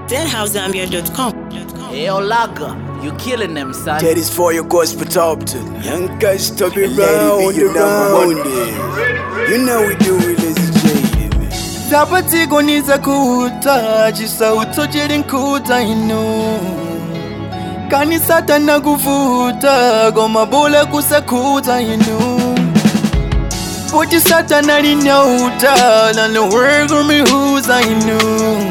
deadhousezambia.com. Hey, Olaga, you killing them, son. That is for your gospel top to Young guys stop it Let it be round your and number round one. it. You know we do it as a jaded man. zapatsikoniza kuta chisauto chili nkuta inu kani satana kuvuta komabula kusakuta inu poti satana linyauta nanowergo mihuza inu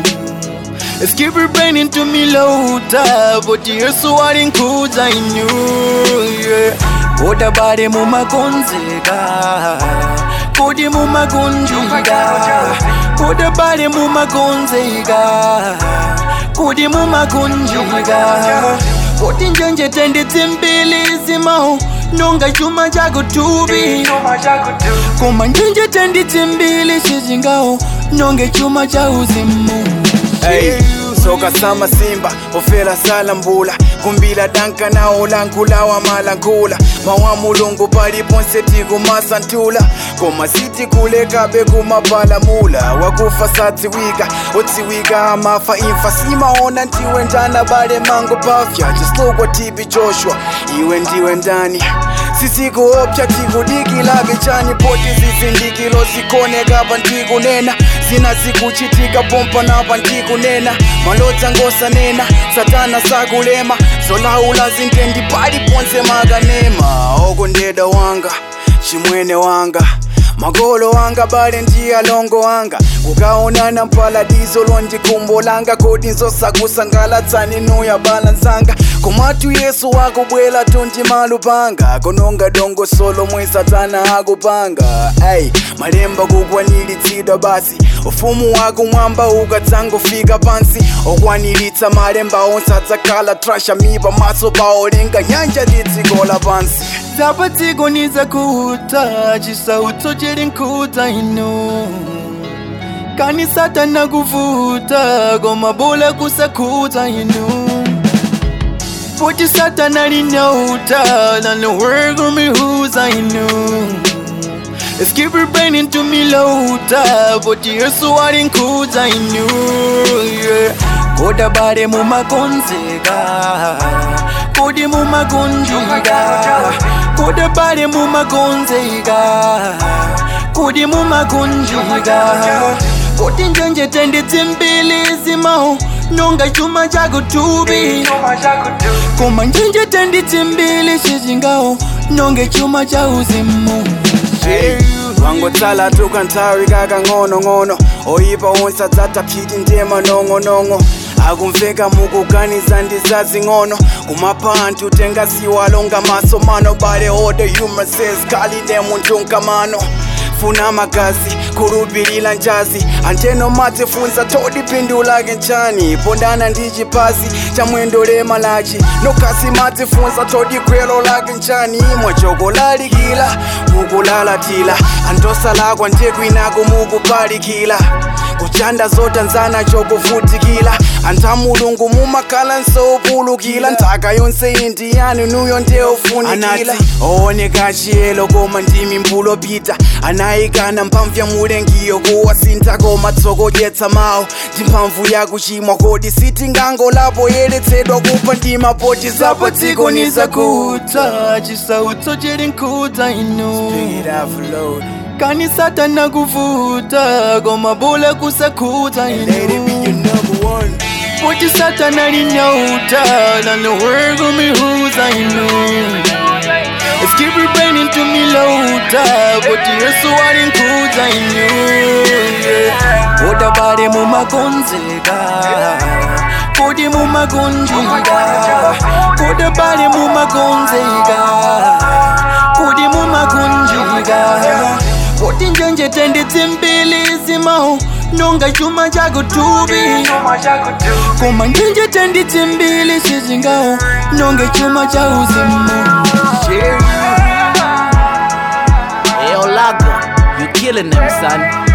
Skip burning to me louta Poti yesu alinkuza inu yeah. Koda bade mumagonzeka Kodi mumagunjika Koda bade mumagonzeka Kodi mumagunjika Kodi njenje tende timbili zimao Nonga chuma chako tubi Koma njenje tende timbili shizingao Nonge chuma cha uzimu Hey, soka sama simba ofela sala mbula kumbila danka na olankula wa malankula mawa mulungu paliponse tikumasantula koma siti kulekabe kumapalamula wakufa satsiwika otsiwika amafa imfa simaona ndiwe njana bale mango pafya chislogwa tipi joshua iwe ndiwe ndani sisikuopya tikudikilabe chani poti zizindikilo zikoneka pantikunena zina zikuchitika pompa napa ndikunena malodza ngosanena satana sakulema zolaula zintendi paliponse makanema okondeda wanga chimwene wanga magolo wanga bale ndiyalongo wanga kukaonana mpaladizo londikumbolanga kodi nzosakusangalatsani nuya balanzanga komatu yesu wakubwela tundi malupanga kononga dongo solo mwe satana akupanga ai malemba kukwanilitsidwa basi ufumu wako mwamba ukadzangofika pansi okwanilitsa malemba onse adzakhala trasha mipa maso paolenga nyanja litsikola pansi zapatsikoniza kuta chisauto chili nkuta inu kani satana kuvuta komabula kusakuta inu poti satana linyauta nanowergo mihuza inu Skip burning to me louta Poti yesu alinkuza inu yeah. Koda bade mumagonzeka Kodi mumagunjika Koda bade mumagonzeka Kodi mumagunjika Koti njenje tende timbili zimao Nonga chuma chako tubi Koma njenje tende timbili shizingao Nonge chuma cha uzimu Hey, wangotsala tukanthawi kakang'onong'ono oyipa onse adzatha phiti ndema nong'onong'o akumveka mukuganiza ndizazing'ono kumapha anthu tengasiwalonga maso mano bale ode humor says kalide munthu nkamano funa magazi khulupilira njazi anteno matifunza todipindulake nchani pondana ndi chipazi cha mwendo lemalachi nokasi matifunza todikwelo lake nchani mwachokolalikila mukulalatila antosalakwa ndekwinako mukupalikila kuchanda zotanzana chokuvutikila antha mulungu mumakhala nsopulukila nthaka yonse indiyani nuyo ndeufunikila ooneka chiyelo koma ndimi mbulopita anayikana mphamvu ya mulengiyo kuwasintha koma tsokodyetsa mawu ndi mphamvu yakuchimwa kodi sitingangolapo yeletsedwa kupha ndima poti zapatsikoniza zapatsikoniza kuta chisauto chili nkuta inu Pick it up for load. kani satana kuvuta komabula kusakuta Let it be inu your number one. poti satana linyauta nanowergo mihuza inu Skip burning to me louta Poti yesu alinkuza inu yeah. Koda bade mumagonzeka Kodi mumagunjika Koda bade mumagonzeka Kodi mumagunjika Kodi njenje tende timbili zimao Nonga chuma chako tubi Koma njenje tende timbili shizingao Nonge chuma cha uzimu Hey, Olaga, you killing them, son.